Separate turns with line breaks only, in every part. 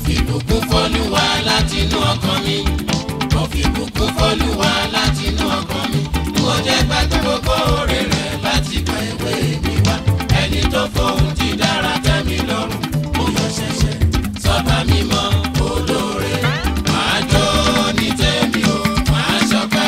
ìbùkún fọlúwa látinú ọkàn mi mo fi ìbùkún fọlúwa látinú ọkàn mi mo jẹ́ gbàgbé gbogbo oore rẹ̀ láti gba ìwé mi wá ẹni tó fohùn tí dára tẹ́ mi lọ́rùn mo yọ ṣẹ̀ṣẹ̀ sọ́ba mímọ́ olóore máa jó ní tèmi o máa ṣọpẹ́.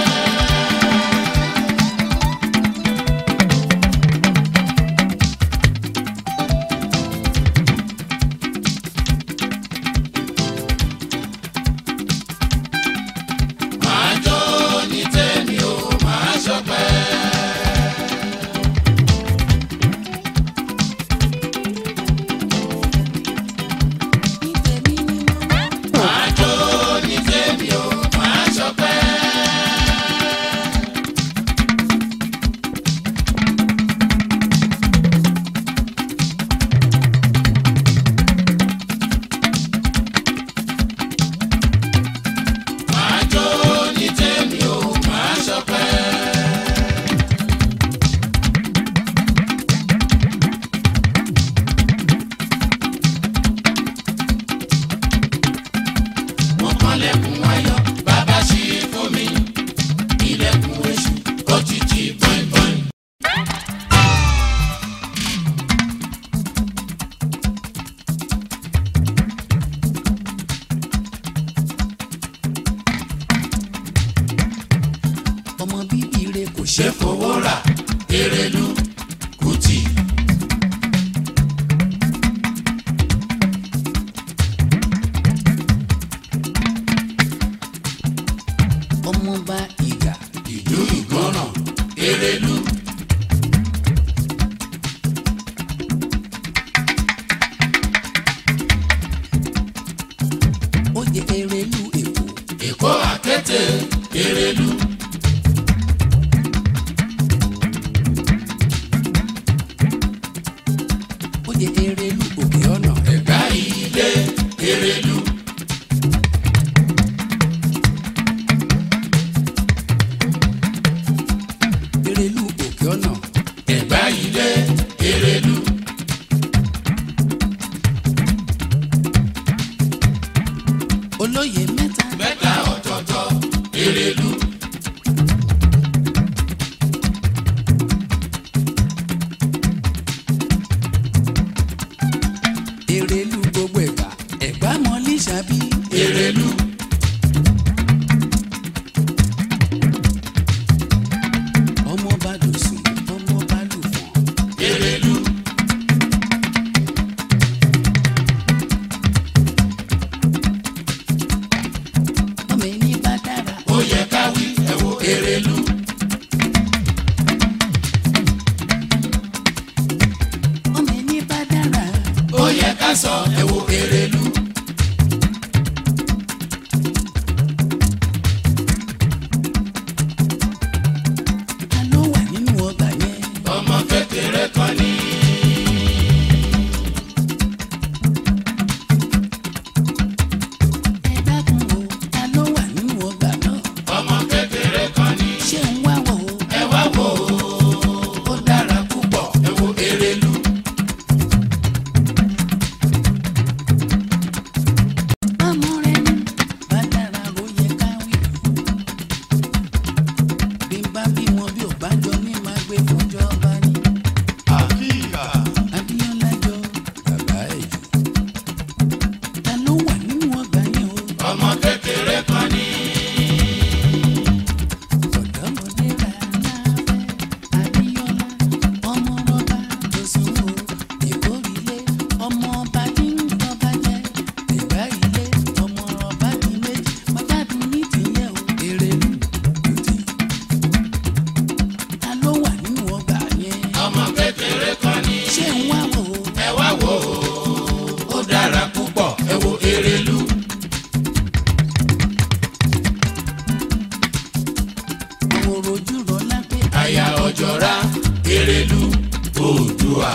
máa jó ní tèmi o máa ṣọpẹ́. máa jó ní tèmi o máa ṣọpẹ́. máa jó ní tèmi o máa ṣọpẹ́. mo kànlẹ̀kùn ayọ̀ bàbá ṣí fún mi ilẹ̀kùn èṣù ó ti tì bọ́ìbọ́ì.
ọmọ bíbí rẹ kò ṣe
ṣé fowó rà erelu kùtì.
ọmọọba ìgà
ìlú ìgbọràn erelu.
ó jẹ erelu èkó
èkó àkété erelu.
ó jẹ erelu òkè ọ̀nà
ẹ̀gbá ilé erelu.
erelu òkè ọ̀nà
ẹ̀gbá ilé erelu.
olóyè mẹ́ta
mẹ́ta ọ̀tọ̀ọ̀tọ̀ erelu.
erelu gbogbo ẹ̀gbá ẹ̀gbá mọ́lí ṣàbí
erelu.
ọmọọba dòsùn ọmọọba lùfọ̀n
erelu.
ọmọ ẹni bá dára
ó yẹ ká wí ẹ wo erelu.
ọmọ ẹni bá dára
ó yẹ ká sọ ẹ wo erelu.
ta ló wà nínú ọgbà yẹn
ọmọ kékeré kan ní.
ẹ dákun o ta ló wà nínú ọgbà náà
ọmọ kékeré kan ní.
ṣé ń wá wò ó
ẹ wá wò ó ó dára púpọ̀ ẹ wo erelu.
ọmọ rẹ ní bá dára ló yẹ ká wí bí n bá bímọ bí ò bá jọ ní máa gbé fúnjọba ní. Abíọ́lá jọ bàbá ẹ̀ jù. Ta ló wà nínú ọgbà yẹn o?
ọmọ kékeré kan ní.
Ọ̀dọ́mọdé rà láfẹ́. Abíọ́lá ọmọ rọ́bà tó sùn o. Ìkórìlé ọmọ ọba tí ń tọ́ba jẹ́. Ìgbà ilé ọmọ rọ́bà ti méjì. Pàjáde ní tìyẹ̀ o. Èrè lù kùtì. Ta ló wà nínú ọgbà yẹn?
ọmọ kékeré kan ní.
Ṣé ń wá wò ó?
ẹ wá wò ó ó dára púpọ̀ ẹ wo erelu.
Àwòrò ojú rọ̀ lápẹ́.
àyà ọ̀jọ̀ra erelu oòdùà.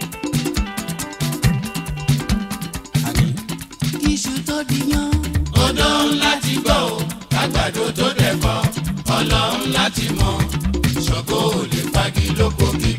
Iṣu tó di yan.
ó odò láti gbọ́ ò kágbàdo tó dẹ̀kọ́ ọlọ́run láti mọ̀ ṣògo ò lè fagi lóko kí